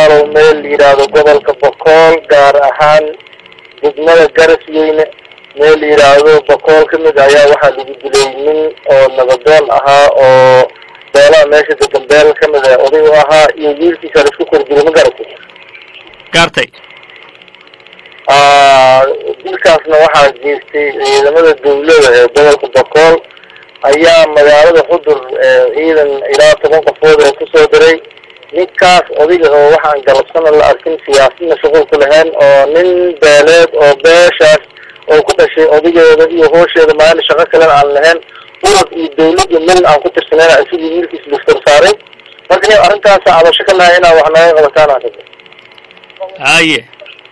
walaalow meel la yidhaahdo gobolka bokool gaar ahaan degmada garasweyne meel la yidhaahdo bokool ka mid ayaa waxaa lagu dilay nin oo nabadoon ahaa oo beelaha meesha degan beel ka mid a oday u ahaa iyo wiilkiisa la isku kordilay ma garatay gaartay dilkaasna waxaa geystay ciidamada dawlada ee gobolka bokool ayaa magaalada xudur ciidan ilaa toban qofood ee kusoo diray ninkaas odayga oo waxaan galabsana la arkin siyaasadna shuqul ku lahayn oo nin beeleed oo beeshaas oo ku dhashay odageeda iyo hoosheeda maalin shaqo kalena aan lahayn urad iyo dawlad iyo mil aan ku tirsaneyn sidii wiilkiis liftar saaray marka ni arrintaasa cabasho ka nahay inaa wax naga qabataan aan rabay haye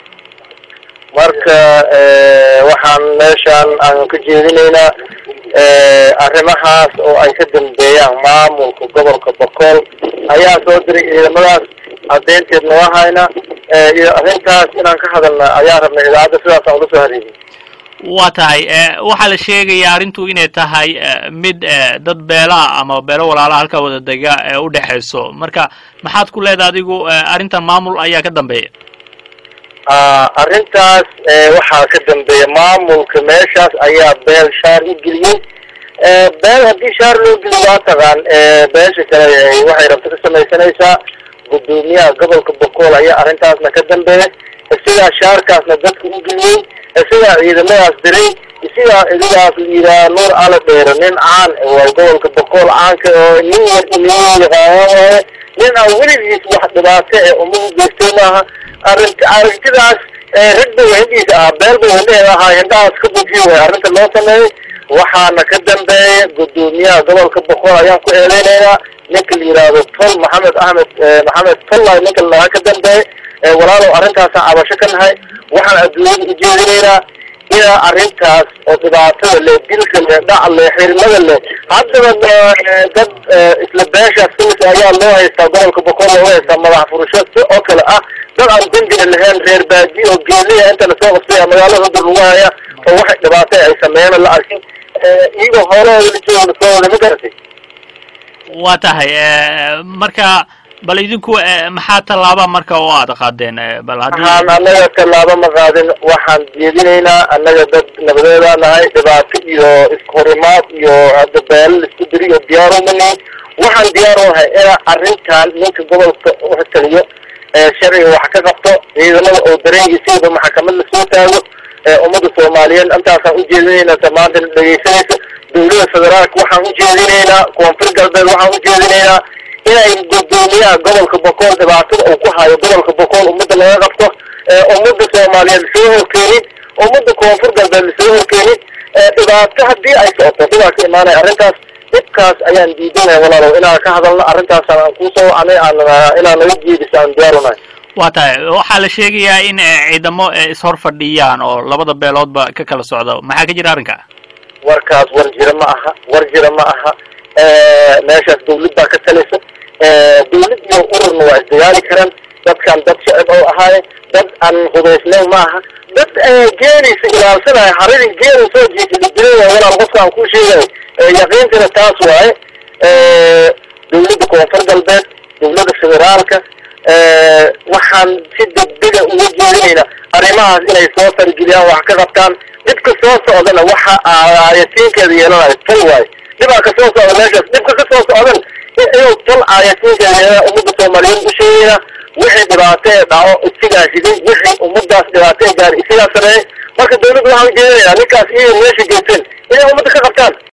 marka waxaan meeshaan aan ka jeedinaynaa arrimahaas oo ay ka dambeeyaan maamulka gobolka bokool ayaa soo diray ciidamadaas caddeynteedna waa hayna iyo arrintaas inaan ka hadalna ayaa rabnay idaacadda sidaas aan ula soo hareegin waa tahay waxaa la sheegayaa arrintu inay tahay mid dad beelaha ama beelo walaalaha halkaa wada dega ee u dhexayso marka maxaad ku leedahay adigu arrintan maamul ayaa ka dambeeya arrintaas waxaa ka dambeeya maamulka meeshaas ayaa beel shaar u geliyey beel haddii shaar loo geliyo waa taqaan beesha kale waxay rabto ka samaysanaysaa guddoomiyaha gobolka bokool ayaa arrintaasna ka dambeeya isigaa shaarkaasna dadka u geliyey isigaa ciidamadaas diray isigaa idigaas la yidhaha nuur ala dheero nin caan waa gobolka bokool caanka oo nin yar nin yaqaano nin aan weligiis wax dhibaato ee umadu geystay maaha arint aragtidaas rag bay hindhiisa ah beel bay hindheeda ahaa hindhahaas ka bujiyo way arrinta loo sameeyey waxaana ka dambeeya guddoomiyaha gobolka bokool ayaan ku eedeynaynaa ninka la yidhaahdo tol maxamed axmed maxamed tollay ninka lahaa ka dambeeya walaalow arrintaasaan cabasho ka nahay waxaan adduunyada ujeedinaynaa inaa arrintaas oo dhibaatada leh dilka leh dhac leh xirmada leh haddaba dad isla beeshaas kamid ayaa loo haystaa gobolka bokool looga haystaa madax furasho si oo kale ah dad aan dembina lahayn reer baadi oo geeliya inta lasoo qabsaya magaalada hudur lagu haya oo waxay dhibaato ay sameeyeen la arkin iyagoo hoolahooda la jooga lasoo wada ma garatay waa tahay marka bal idinku maxaa tallaaba marka oo aada qaadeen bal haddii waxaan annaga tallaabo ma qaadin waxaan jeedinaynaa annaga dad nabadeeda nahay dhibaato iyo iskahorimaad iyo hadda beelo laisku diriyo diyaar umani waxaan diyaar u nahay inaa arrintan ninka gobolka utaliyo sharciga wax ka qabto ciidamada oo dareengiisaba maxkamad lasoo taago ummadda soomaaliyeed intaasaan ujeedinaynaa tamaantana dhegeysanaysa dawlada federaalka waxaan ujeedinaynaa koonfur galbeed waxaan ujeedinaynaa inay guddoomiyaha gobolka bokool dhibaatada uu ku hayo gobolka bokool ummadda laga qabto ummadda soomaaliyeed lasoo horkeenin ummadda koonfur galbeed lasoo horkeenin dhibaato haddii ay socoto dhibaa ka imaanaya arrintaas dhibkaas ayaan diidanaya walaalow inaan ka hadalno arrintaasaan aan kusoo wacnay aan inaan naga jeediso aan diyaarunahay waa tahay waxaa la sheegayaa in ciidamo ishor fadhiyaan oo labada beeloodba ka kala socda maxaa ka jira arrinka warkaas war jira ma aha war jira ma aha meeshaas dawlad baa ka talaysa dawlad iyo ururna waa isdagaali karaan dadkan dad shacib oo ahaaye dad aan hubaysnayn ma aha dad geenaysa ilaalsanaya haridin geena soo jiisa dilay walaal qofka aan kuu sheegayo yaqiintana taas waaye dawladda koonfur galbeed dawladda federaalka waxaan si degdega uga jeedinaynaa arrimahaas inay soo fargeliyaan wax ka qabtaan dhibka soo socdana waxa aayatiinkeeda yeelanayo tol waayo dhibaa ka soo socda meeshaas dhibka ka soo socdan inuu tol aayatiinkeeda yeelana ummadda soomaaliyeed u sheegayna wixii dhibaato ee dhaco isigaa riday wixii ummadaas dhibaato ee gaari isigaa sameeyey marka dawladda waxaan ujeedinayaa ninkaas iyo meesha geysteen inay ummadda ka qabtaan